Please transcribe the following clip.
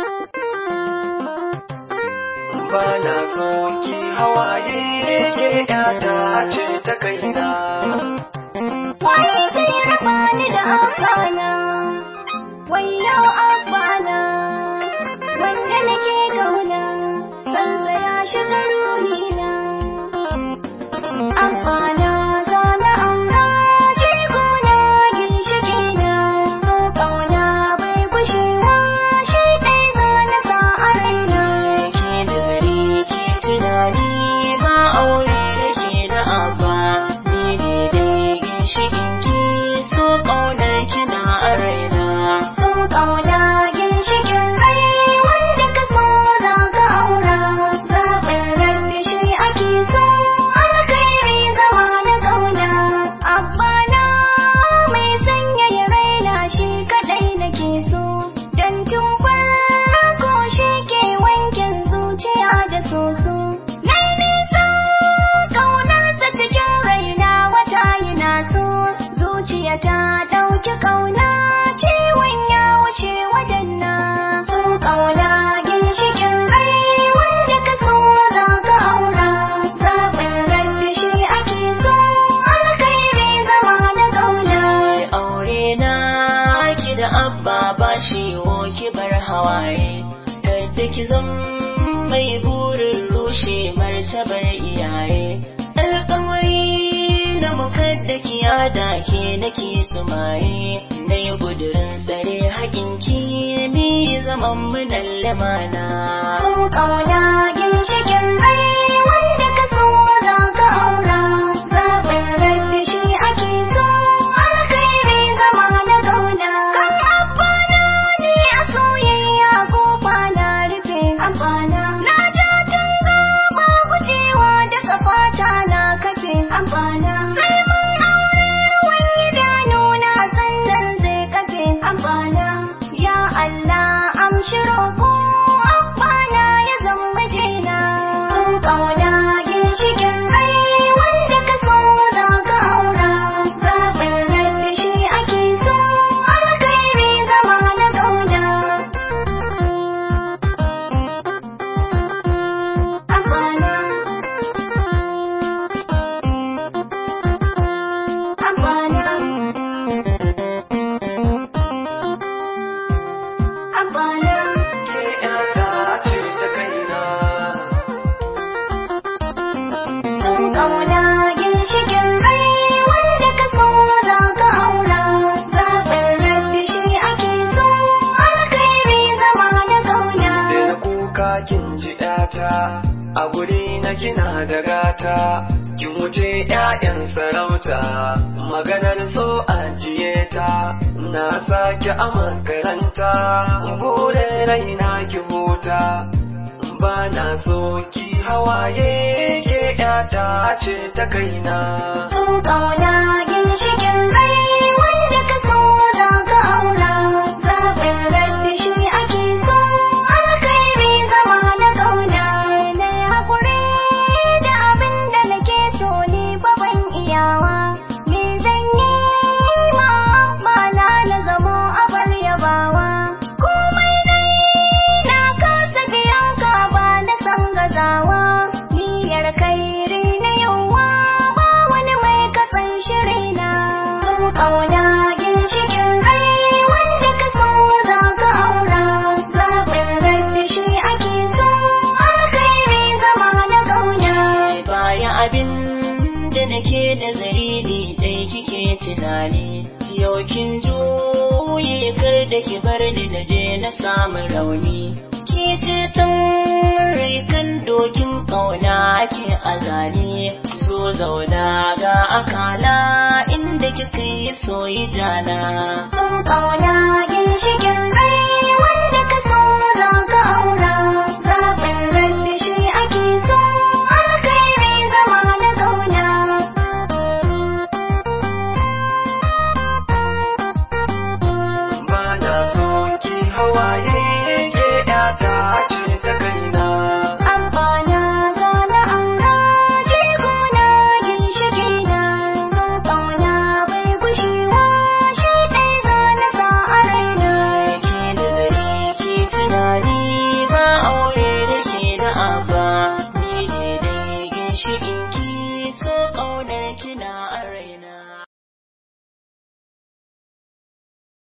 ba na so ki hawaye ke yata ce ta kaina Waye zai raba ni da abana? Wayyo abana, wanda nake kauna, sansa ya shiga ruhina. Abana zana aura jigona ginshikina, so kauna bai gushewa shi ɗai zana sa a raina. ke da zare ke tunani ba aure da ke da abba ni ne dai ginshiƙin ki so ƙaunar kina a raina So kauna ginshikin rai wanda ka so za ka aura zaɓin rabbi shi ake so alkhairi zama na kauna abbana mai sanyaya raina shi kaɗai nake so dan tun farko shi ke wankin zuciya da soso nai nisa ƙaunarsa cikin raina wata yana so zuciya ta ɗauki ƙauna ciwon ya wuce wadanna so ƙauna ginshikin rai wanda ka so za ka aura zaɓin rabbi shi ake so alkhairi zama na ƙauna aure na ki da abba ba shi wo ki bar hawaye kada ki zam mai burin rushe martabar iyaye alƙawari na mukadda ki yada ke nake sumaye na yi gudurin tsare haƙin ki mi zaman mu nan lamana so ƙauna ginshikin rai wanda ka so za ka aura zaɓin rabbi shi ake so alkhairi zama na ƙauna kan amfana ne a soyayya kofa na rufe amfana na ja tunga ba gujewa da kafata na kafe amfana sai mun aure ruwan idanu na sannan zai kafe amfana ya Allah amshi roƙo amfana ya zama mijina sun ƙauna ginshikin rai wanda ka so za ka aura zaɓin rabbi shi ake so alkhairi zama na ƙauna amfana amfana amfana ke yata ce ta kaina Sun ƙauna ginshikin rai wanda ka so za ka aura zaɓin rabbi shi ake so alkhairi zama na ƙauna da kuka kin ji ɗata a guri na kina da gata kin wuce ƴaƴan sarauta maganar so ajiye ta na sake a makaranta burin raina ki huta ba na so ki hawaye ke ƴata ce ta kaina Sun ƙauna ginshikin rai wanda ka so za ka aura zaɓin rabbi shi ake so alkhairi zama na ƙauna na haƙuri da abin da nake so ni ba ban iyawa me zan yi ma ba na na zamo abar yabawa komai dai na kasa biyan ka ba na san gazawa niyyar kairi na yawa ba wani mai katsan shirina sun ƙauna ginshikin rai wanda ka so za ka aura zaɓin rabbi shi ake so alkhairi zama na ƙauna baya abin da nake da zariri dai kike tunani yau kin juye kar da ki bar ni na je na samu rauni ki ce tun rikan dokin kauna ke azali zo zauna ga akala inda kika yi soyi jana sun ƙauna ginshikin rai wanda ka so za ka aura zaɓin rabbi shi ake so alkhairi zama na ƙauna ba na so ki hawaye ke yata ce ta kaina amfana zana aura jigona ginshikina sun ƙauna bai gushewa shi ɗai zana sa a raina ke ginshiƙin ki